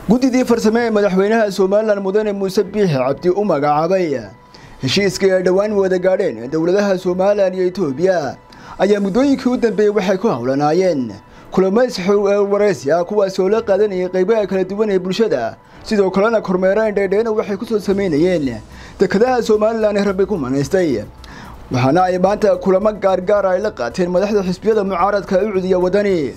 guddidii farsame ee madaxweynaha somalilan mudane muuse biixi cabdi u magacaabay heshiiskii ay dhowaan wada gaadheen dowladaha somalilan iyo etoobiya ayaa muddooyinkii u dambeeyey waxay ku howlanaayeen kulamo iswaraysi ah kuwaasi oo la qaadanayay qaybaha kala duwan ee bulshada sidoo kalena kormeereen dheedheena waxay ku soo samaynayeen dekadaha somalilan ee rabbi ku manaystay waxaana ay maanta kulamo gaargaara ay la qaateen madaxda xisbiyada mucaaradka u cudiya wadani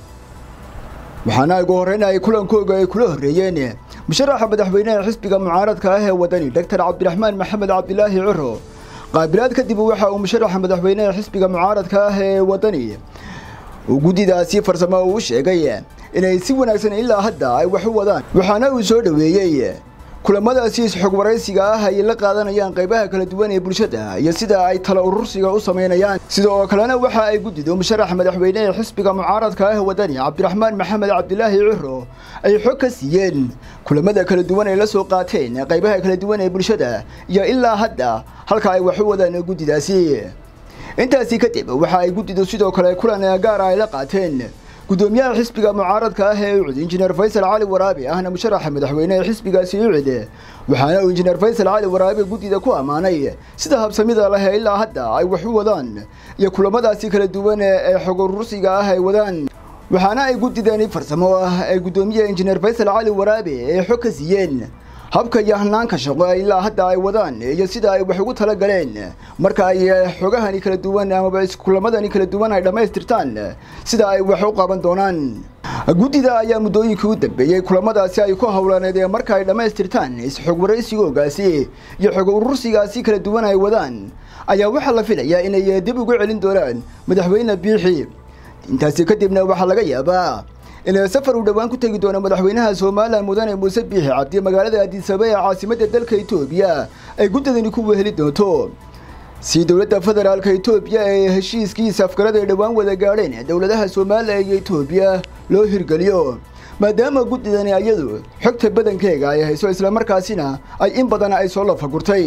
waxaana ugu horreyn ay kulankooga ay kula horreeyeen musharaxa madaxweynaha xisbiga mucaaradka ah ee wadani doctor cabdiraxmaan maxamed cabdilaahi ciro qaabilaad kadib waxa uu musharaxa madaxweynaha xisbiga mucaaradka ah ee wadani uu guddidaasi farsamo uu sheegay inay si wanaagsan ilaa hadda ay wax u wadaan waxaana uu soo dhoweeyey kulamadaasi isxog waraysiga ah ay la qaadanayaan qaybaha kala duwan ee bulshada iyo sida ay tala urursiga u samaynayaan sida oo kalena waxa ay guddido musharaxa madaxweyneha xisbiga mucaaradka ah wadani cabdiraxmaan maxamed cabdilaahi ciro ay xog ka siiyeen kulamada kala duwan ay la soo qaateen qaybaha kala duwan ee bulshada iyo ilaa hadda halka ay wax u wadaan guddidaasi intaasi kadib waxa ay guddidu sidoo kale kulan gaara ay la qaateen gudoomiyaha xisbiga mucaaradka ah ee ucid injineer faysal cali waraabi ahna musharaxa madaxweyneha xisbigaasi ucid waxaana uu injineer faysal cali waraabi guddida ku ammaanay sida habsamida leh ilaa hadda ay wax u wadaan iyo kulamadaasi kala duwan ee xog urursiga ah ay wadaan waxaana ay guddidani farsamo ah ee guddoomiyaha injineer faysal cali waraabi ay xog ka siiyeen habka iyo hanaanka shaqo ilaa hadda ay wadaan iyo sida ay wax ugu tala galeen marka ay xogahani kala duwan amaba kulamadani kala duwan ay dhammaystirtaan sida ay wax u qaban doonaan guddida ayaa muddooyinkii u dambeeyey kulamadaasi ay ku howlaneedeen marka ay dhammaystirtaan isxog waraysigoogaasi iyo xog urursigaasi kala duwan ay wadaan ayaa waxaa la filayaa inay dib ugu celin doonaan madaxweyne biixi intaasi kadibna waxaa laga yaabaa in safar uu dhowaan ku tegi doono madaxweynaha somalilan mudane muuse biixi cabdi magaalada addisaba ee caasimadda dalka etoobiya ay guddidani ku weheli doonto si dowladda federaalka etoobiya ee heshiiskiisa afgarada ay dhowaan wada gaadheen dowladaha somalilan iyo etoobiya loo hirgeliyo maadaama guddidani ayadu xogta badankeega ay hayso islamarkaasina ay in badan ay soo lafagurtay